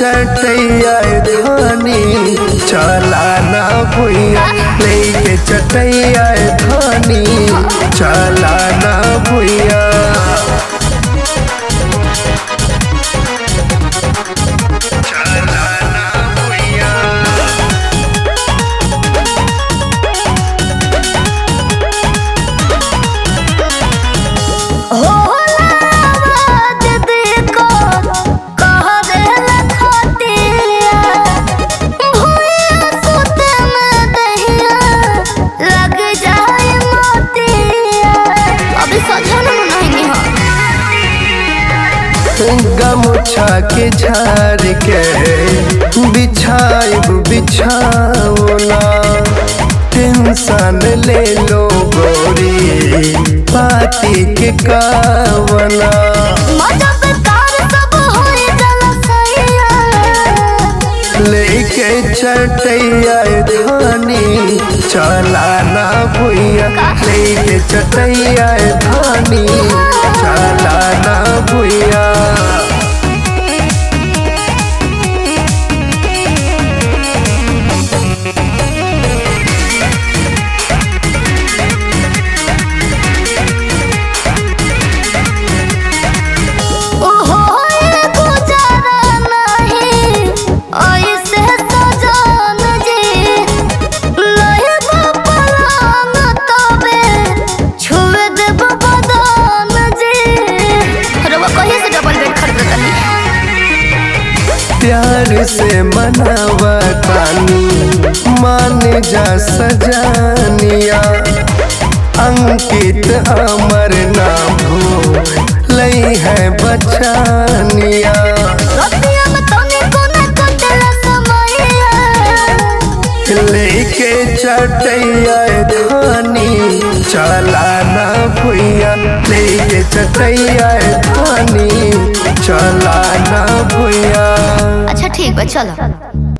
चटैया धानी चला ना भुइया लेके चटैया धानी चला ना भुइया चला ना भुइया गमुछा के झाड़ के बिछाइब बिछावना टेंशन ले लो गोरी पाती के कावना लेके चटैया धानी चला ना भुइया लेके चटैया धानी चला ना भुइया प्यार से मनावा तानी मान जा सजानिया अंकित अमर ना भू लई है बचानिया लेके चटैया धानी चला ना भुइया लेके चटैया धानी चला ना भुइया अच्छा ठीक बा चलो